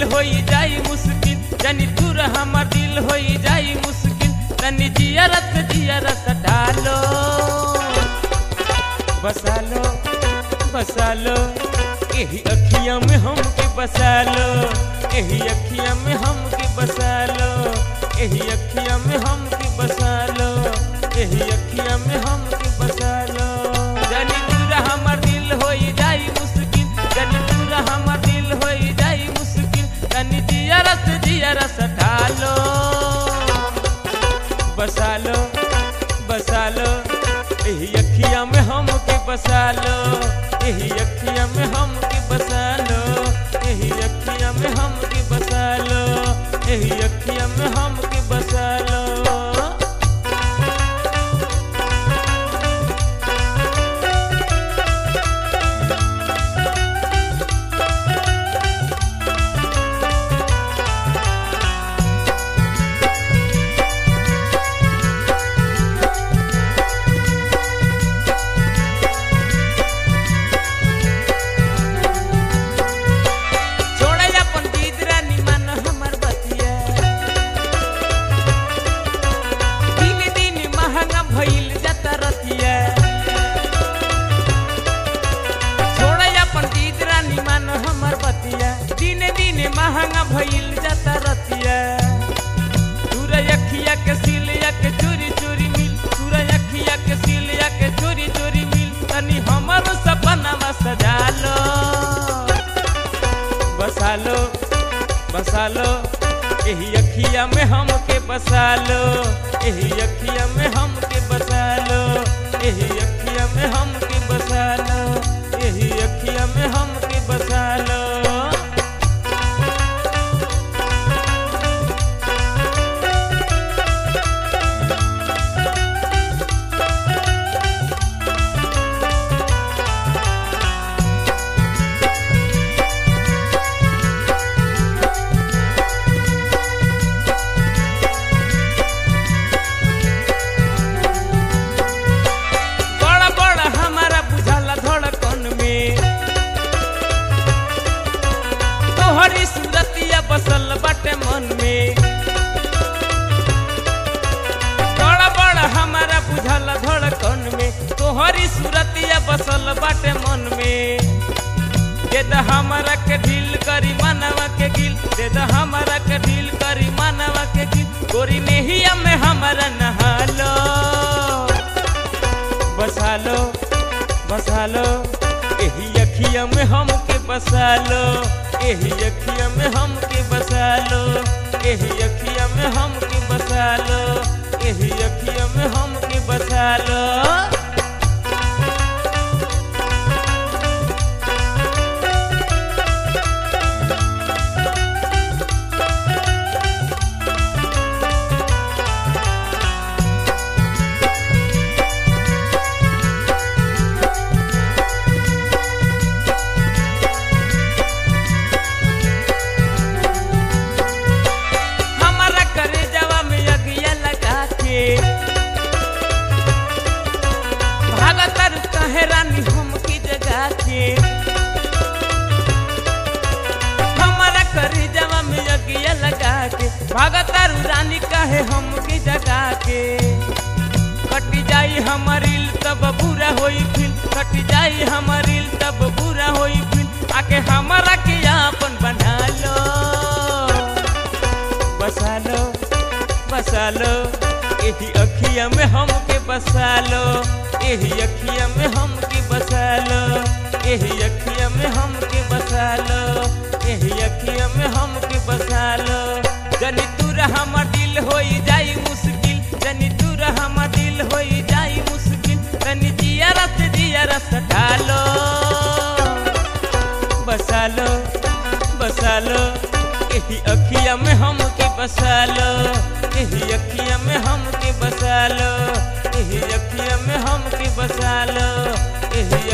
होई जाई मुश्किल जनी दूर हमर दिल होई जाई मुश्किल तनी जियरत जियरत डालो बसा लो बसा लो यही अखियां में हमके बसा लो यही अखियां में हमके बसा लो यही अखियां में हमके बसा लो यही अखियां में हमके बसा लो जनी दूर हमर दिल होई जाई मुश्किल जनी दूर हमर दिल होई जाई मुश्किल तनी जियरत जियरत डालो बसा लो बसा लो यही अखियां में हमके बसा लो यही अखियां में हमके बसा लो यही अखियां में हमके बसा लो यही अखियां में हमके बसा लो छोड़े अपन दीदरा निमन हमर बतिया दिन दिन महंगा भइल जाता रतिया छोड़े अपन दीदरा निमन हमर बतिया दिन दिन महंगा भइल जाता रतिया सूरज अखिया के सिलिया के चोरी चोरी मिल सूरज अखिया के सिलिया के चोरी चोरी मिल तनी हमर सपना सजा लो बसा लो बसा लो यही अखिया में हमके बसा लो यही अखिया में हमके बसा लो यही अखिया में हमके बसा लो यही अखिया में हमके बसा लो बड़ा बड़ा हमारा बुझाला धड़कन में तोहरी सूरतिया बसल बाटे मन में बड़ा बड़ा हमारा बुझाला धड़कन में तोहरी सूरतिया बसल बाटे मन में दे द हमारा के ढील करी मानवा के गिल दे द हमारा के ढील करी मानवा के गिल गोरी नेहिया में हमारा नहालो बसा लो बसा लो यही अखिया में हमके बसा लो यही अखिया में हमके बसा लो यही अखिया में हमके बसा लो यही अखिया में हमके बसा लो हमारा करे जवा में अगिया लगा के भागतर कहे रानी हमकी जगा के हमारा करे जवा में अगिया लगा के भागतर रानी कहे हमकी जगा के कटी जाई हमारिल तब बुरा होई फिर कटी जाई हमारिल तब बुरा होई फिर आके हमारा के आपन बना लो बसा लो बसा लो यही अखिया में हमके बसा लो यही अखिया में हमके बसा लो यही अखिया में हमके बसा लो यही अखिया में हमके बसा लो जनी दूर हमर दिल होई जाई मुश्किल जनी दूर हमर दिल होई जाई मुश्किल तनी जियरत जियरत ढालो बसा लो बसा लो यही अखिया में हमके बसा लो यही अखिया में हमके बसा लो यही अखिया में हमके बसा लो यही